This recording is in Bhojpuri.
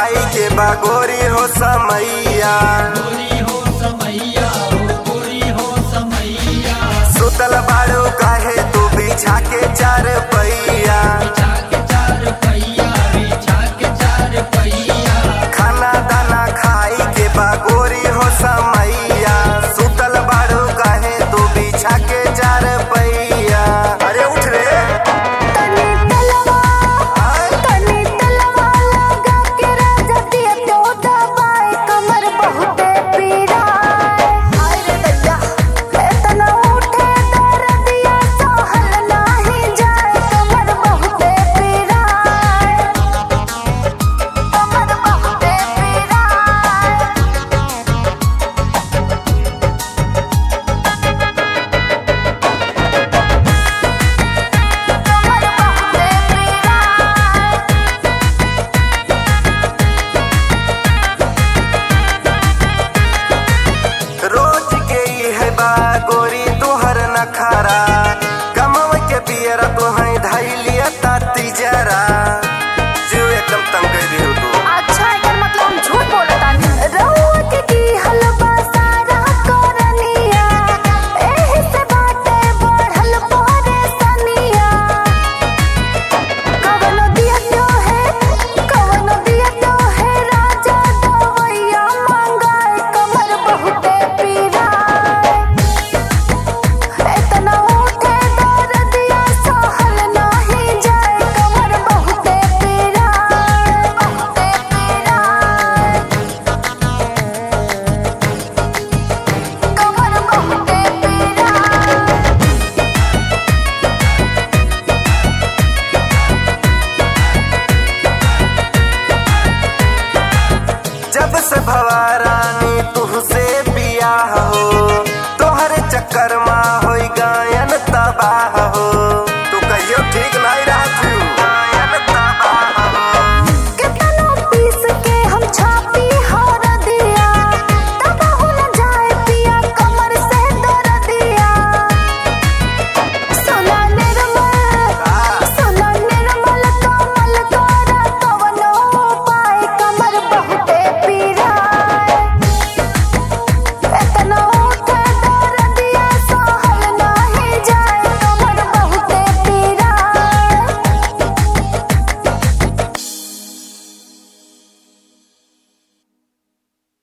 खाई के बागोरी हो समैया गोरी हो समैया हो गोरी हो समैया सुतल बाड़ू काहे तू बिछा के चार पैया बिछा के चार पहिया बिछा के चार पहिया खाना दाना खाई के बागोरी हो समैया सुतल बाड़ू काहे तू बिछा के चार पैया अरे उठ रे तनी तलवा आय, तनी तलवा लगा के राजा दिया तो दबाए कमर बहुते पीड़ा हाय रे दैया इतना उठे दर्दिया सहल नाही जाए कमर बहुते पीड़ा कमर बहुते पीड़ा कमर बहुते पीड़ा रोज के ई है बागोरी तुहर नखारा कमव के पियरा तुहै धैलिया ताती जरा